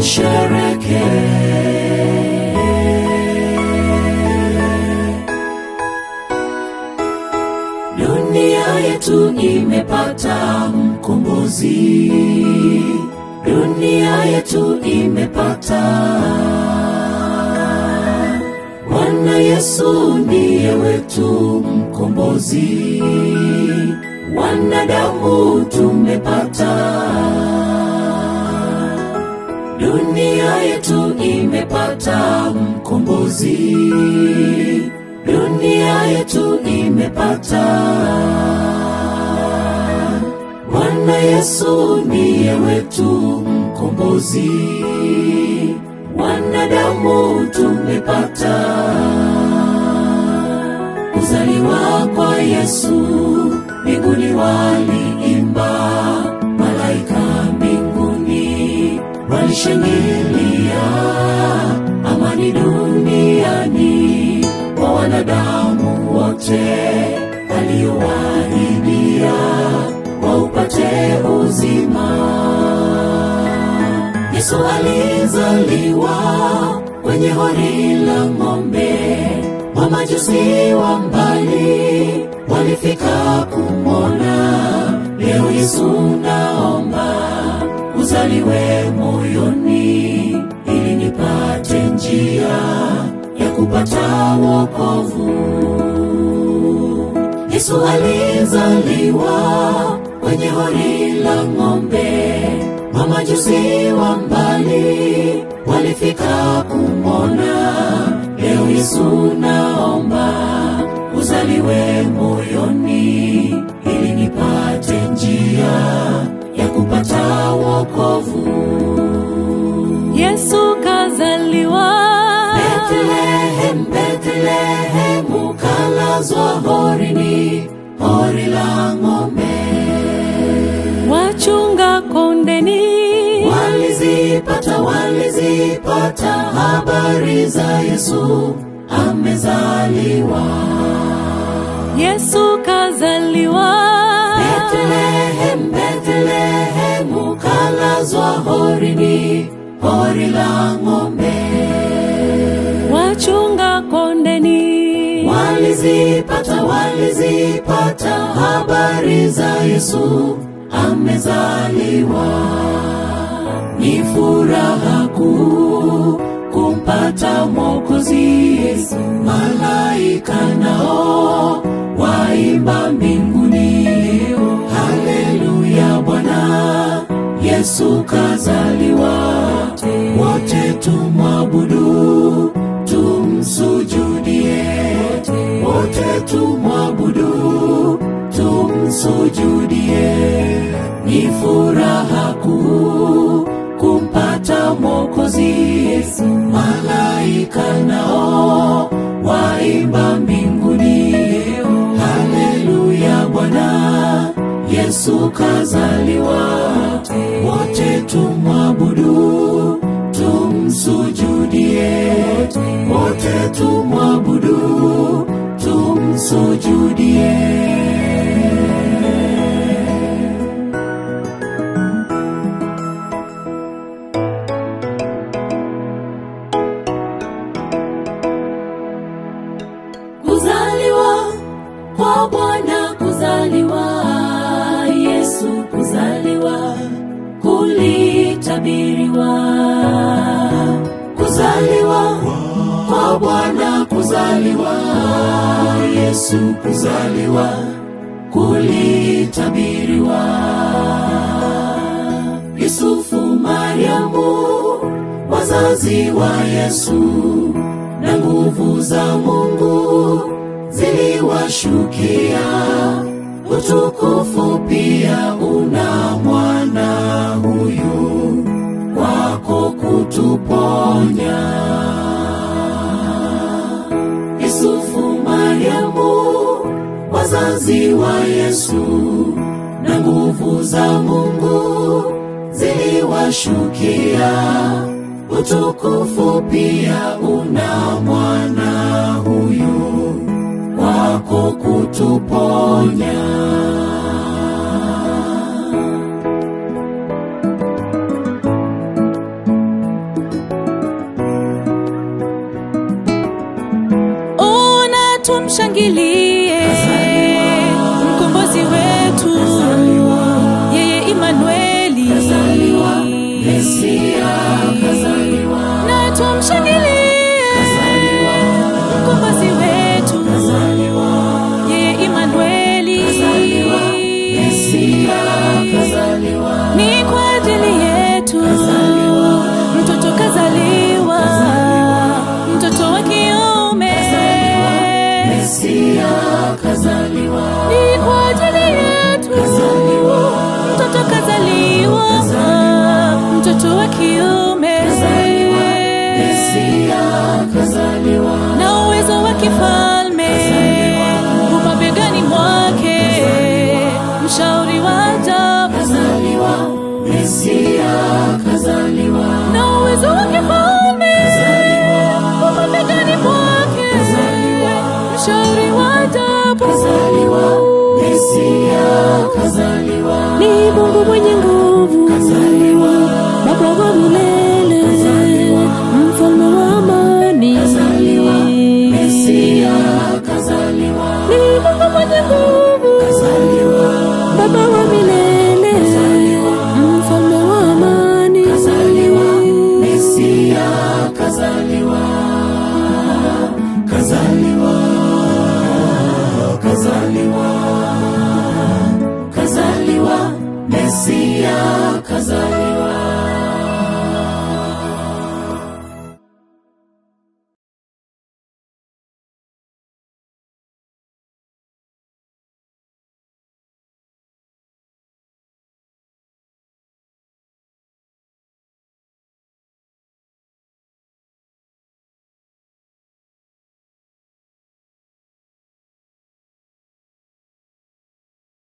tushereke. Dunia yetu imepata mkombozi, dunia yetu imepata Bwana Yesu ndiye wetu mkombozi, wanadamu tumepata. Dunia yetu imepata mkombozi, dunia yetu imepata. Bwana Yesu ndiye wetu mkombozi, wanadamu tumepata. Kuzaliwa kwa Yesu, mbinguni waliimba, malaika mbinguni walishangilia, amani duniani kwa wanadamu wote, aliyowaahidia waupate uzima. Yesu alizaliwa kwenye hori la ng'ombe, mamajusi wa mbali walifika kumwona. Leo Yesu naomba uzaliwe moyoni, ili nipate njia ya kupata wokovu. Yesu alizaliwa kwenye hori la ng'ombe, mamajusi wa mbali walifika kumwona. Leo Yesu naomba uzaliwe moyoni, ili nipate njia ya kupata wokovu. Yesu kazaliwa Bethlehem, Bethlehem, ukalazwa horini, hori la ng'ombe. wachunga kondeni Walizipata, walizipata habari za Yesu amezaliwa. Yesu kazaliwa Bethlehem, Bethlehem, ukalazwa horini, hori la ng'ombe. wachunga kondeni Walizipata, walizipata habari za Yesu amezaliwa. Ni furaha kuu kumpata Mwokozi Yesu. Malaika nao waimba mbinguni, haleluya, Bwana Yesu kazaliwa. Wote tumwabudu, tumsujudie, wote tumwabudu, tumsujudie. Ni furaha kuu kumpata Mwokozi Yesu. Malaika nao waimba mbinguni, haleluya, Bwana Yesu kazaliwa. Wote tumwabudu, tumsujudie, wote tumwabudu, tumsujudie. Kuzaliwa kwa Bwana, kuzaliwa Yesu, kuzaliwa kulitabiriwa. Kuzaliwa kwa Bwana, kuzaliwa Yesu, kuzaliwa kulitabiriwa. Yusufu, Mariamu, wazazi wa Yesu na nguvu za Mungu ziliwashukia. Utukufu pia una mwana huyu wako kutuponya. Yusufu, Mariamu, wazazi wa Yesu na nguvu za Mungu ziliwashukia. Utukufu pia una mwana huyu wako kutuponya. kiume kazaliwa, Mesia kazaliwa, na uwezo wa kifalme umabegani mwake, mshauri wa ajabu kazaliwa, Mesia kazaliwa, na uwezo wa kifalme umabegani mwake, mshauri wa ajabu kazaliwa, Mesia kazaliwa, ni Mungu mwenye nguvu, kazaliwa, Baba wa milele, mfalme wa amani, Mesia kazaliwa, ni Mungu mwenye nguvu, kazaliwa, Baba wa milele, mfalme wa amani, kazaliwa, Mesia kazaliwa, kazaliwa, kazaliwa, kazaliwa, Mesia kazaliwa.